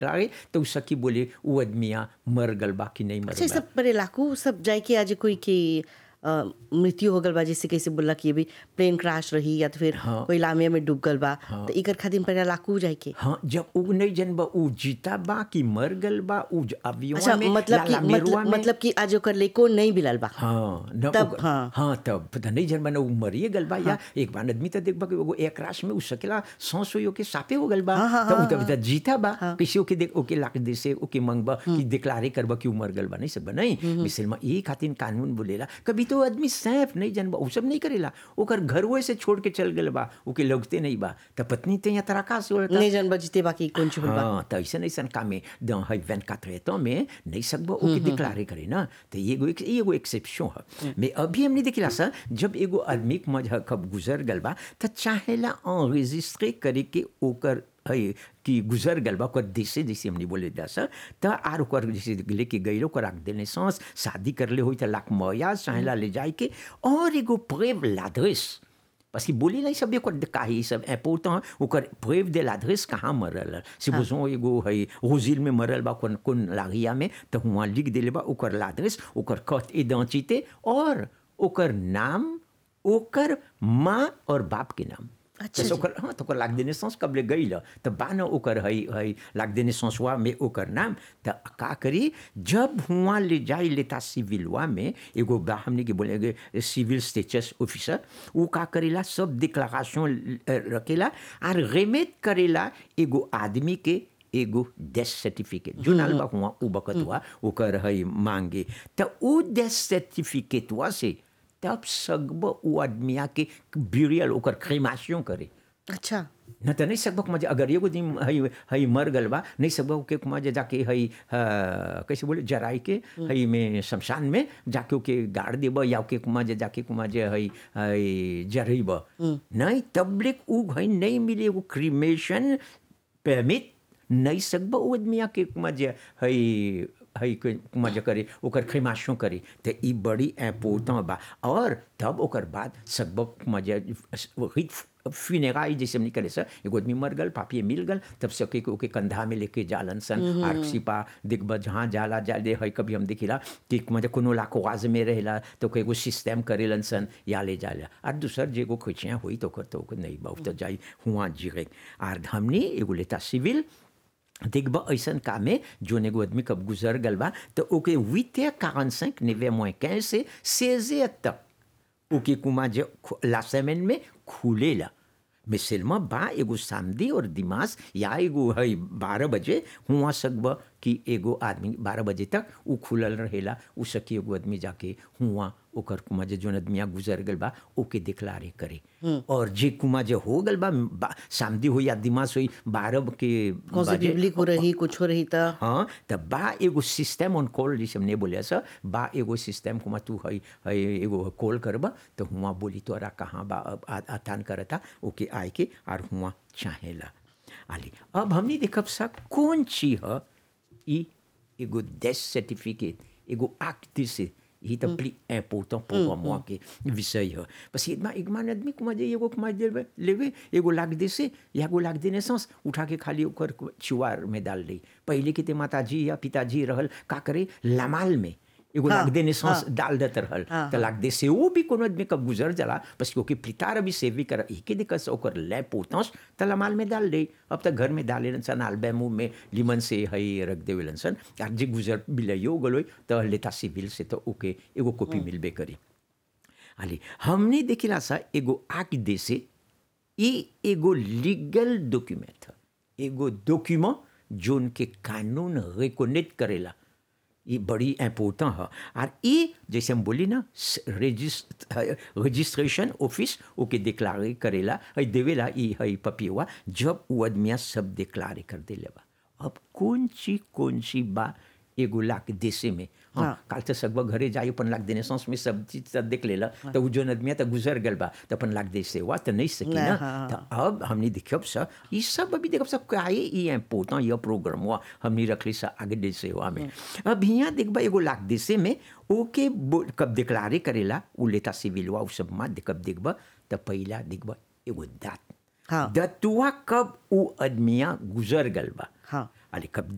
लागे तो उ सकी बोले उ आदमिया मर गल बा कि नहीं मर अच्छा ये बा सब परे लाकू सब जाए कि आज कोई की अ, मृत्यु हो गल बा जैसे कैसे बोला कि अभी प्लेन क्रैश रही या तो फिर हाँ। कोई लामिया में डूब गल बा हाँ। तो इकर खातिर परे लाकू जाए के हाँ जब उ नहीं जन बा उ जीता बा कि मर गल बा उ ज- अवियों अच्छा में मतलब कि लाला मेरुआ मतलब में मतलब कि आज ओकर लेको नहीं मिलल बा हाँ न तब, ओकर- हाँ। हाँ तब पता नहीं जन बना उ मरिए गल बा या एक बार आदमी तो देख बा कि एगो एक राश में उ सकेला सांस होयो के सापे हो गल बा हाँ, हाँ, तो उ हाँ, तब तब जीता बा किसी ओके देख ओके लाख दे से ओके मंगबा कि डिक्लारे करबा कि उ मर गल बा नहीं सब नहीं मिसल में ई खातिर कानून बोलेला कभी तो आदमी सैफ नहीं जन बा उ सब नहीं करेला ओकर घरवे से छोड़ के चल गल बा ओके लगते नहीं बा त पत्नी ते या तराका से होता नहीं जान बजते बाकी कौन चुप बा हाँ तो ऐसा ऐसा काम में dans है वैन का तो में नहीं सकबो ओके डिक्लारे करे ना तो ये एगो ये एगो एक्सेप्शन है मैं अभी हमने देखला सर जब एगो आदमी के मज कब गुजर गल बा तो चाहेला enregistrer करे के ओकर है कि गुजर गल बा ओकर देशे जैसे हमने बोले दा सर तो आर ओकर जैसे लेके गइलो ओकर रख देने सांस शादी कर ले होई तो लाख मया चाहेला ले जाए के और एगो प्रेव लाद्रेस parce que बोली नहीं सब ओकर काहे सब इम्पोर्टेंट ओकर प्रेव दे l'adresse कहाँ मरल से बुझो एगो है रोजिल में मरल बा कौन कौन लागिया में तो हुआ लिख देले बा ओकर l'adresse ओकर कट इडेंटिटी और ओकर नाम ओकर माँ और बाप के नाम अच्छा तो जी। ओकर हाँ तो ओकर लाग देने सांस कब ले गई तो बा न ओकर है है लाग देने सांसवा में ओकर नाम तो का करी जब हुआ ले जाई लेता सिविलवा में एगो बा हमने के बोले सिविल स्टेटस ऑफिसर वो का करेला सब डिक्लारेशन रखेला और रेमेट करेला एगो आदमी के एगो डेथ सर्टिफिकेट जो नाल बा हुआ उ बकत हुआ ओकर है मांगे तो उ डेथ सर्टिफिकेटवा से तब सगब उ आदमिया के ब्यूरियल ओकर क्रेमाशन करे अच्छा न त नहीं सकबक मजे अगर एगो दिन हई हई मर गल बा नहीं सकबक के मजे जाके हई अ, कैसे बोले जराई के हई में शमशान में जाके ओके गाड़ देब या ओके मजे जाके मजे हई हई जरईब नहीं तबले उ हई नहीं मिले एगो क्रीमेशन परमिट नहीं सकब उ आदमिया के मजे हई हई के मजे करे ओकर खेमाशो करे तो ई बड़ी इम्पोर्टेंट बा और तब ओकर बाद सकब मजे फ्यूनेराई जैसे हमने करे सर एगो आदमी मर गल पापिए मिल गल तब सके के ओके कंधा में लेके जालन सन आर सिपा देखब जहाँ जाला जाले है कभी हम देखिला कि मजे कोनो लाखोवाज में रहेला तो कोई एगो सिस्टम करेलन सन या ले जाला और दूसर जे एगो खोचिया हुई तो ओकर तो ओकर नहीं बहुत तो जाई हुआ जीरे आर हमने एगो लेता सिविल देखब ऐसन काम में जोन एगो आदमी कब गुजर गल बा तो ओके हुit heures 45 नेवे moins 15 से 16 heures तक ओके कुमा जे खु- ला semaine में खुलेला mais seulement बा एगो सामदी और दिमास या एगो है बारह बजे हुआ सकब कि एगो आदमी बारह बजे तक उ खुलल रहेला उ सकी एगो आदमी जाके हुआ ओकर कुमा जे जोन आदमिया गुजर गल बा ओके डिक्लारे करे और जे कुमा जे हो गल बा, बा सामदी हो या दिमास होई बारह के कौन सी बजे, बिबली को रही कुछ हो रही था हाँ त बा एगो सिस्टम ऑन कॉल जैसे हमने बोले सर बा एगो सिस्टम कुमा तू है है एगो कॉल करबा तो हुआ बोली तोरा कहाँ बा अब आ- आतान करता ओके आए के और हुआ चाहेला आली अब हमने देखब सा कौन चीज है ई एगो डेथ सर्टिफिकेट एगो एक्ट से ही तो बड़ी इम्पोर्टेंट pour moi के विषय है बस इतना एक मान आदमी कुमा जे एगो कुमा देवे लेवे एगो लाग दे से या एगो लाग देने सांस उठा के खाली ओकर चुआर में डाल दी पहले के ते माताजी या पिताजी रहल का करे लमाल में एगो हाँ, लाग देने सांस हाँ। डाल देत रहल हाँ, तो लाग दे से वो भी कोनो आदमी कब गुजर जाला बस ओके पितार अभी सेवी कर एके दिक्कत से ओकर ले पोतस त लमाल में डाल दे अब तक घर में डाले सन आलबे मुंह में लिमन से हई रख देवेलन सन आर जे गुजर बिलयो गलोय त लेता सिविल से तो ओके एगो कॉपी मिलबे करी आली हमने देखिला सा एगो आक दे से ई एगो लीगल डॉक्यूमेंट है एगो डॉक्यूमेंट जोन के कानून रिकोनेट करेला ये बड़ी इम्पोर्टेंट है और ये जैसे हम बोली ना रजिस्ट्रेशन ऑफिस ओके डिक्लारे करेला है देवेला ये है पपिवा जब वो आदमिया सब डिक्लारे कर देले बा अब कौन ची कौन सी बा एगो लाख देशे में हाँ, हाँ। काल तो सकबा घरे जाई अपन लाख देने सांस में सब चीज सब देख लेला तो उ जोन आदमिया तो गुजर गल बा तो अपन लाख देश से हुआ तो नहीं सकी नहीं, ना हाँ, तो अब हमने देखब सा ये सब अभी देखब सा काहे ये इम्पोर्टेंट ये प्रोग्राम हुआ हमने रखली सा आगे देश हुआ में अब यहाँ देखबा एगो लाख देशे में ओके बो- कब डिक्लारे करेला उ लेता सिविल हुआ उ सब मा कब देखबा तो पहला देखबा एगो दात हाँ। दतुआ कब उ आदमिया गुजर गल बा हाँ। अरे कब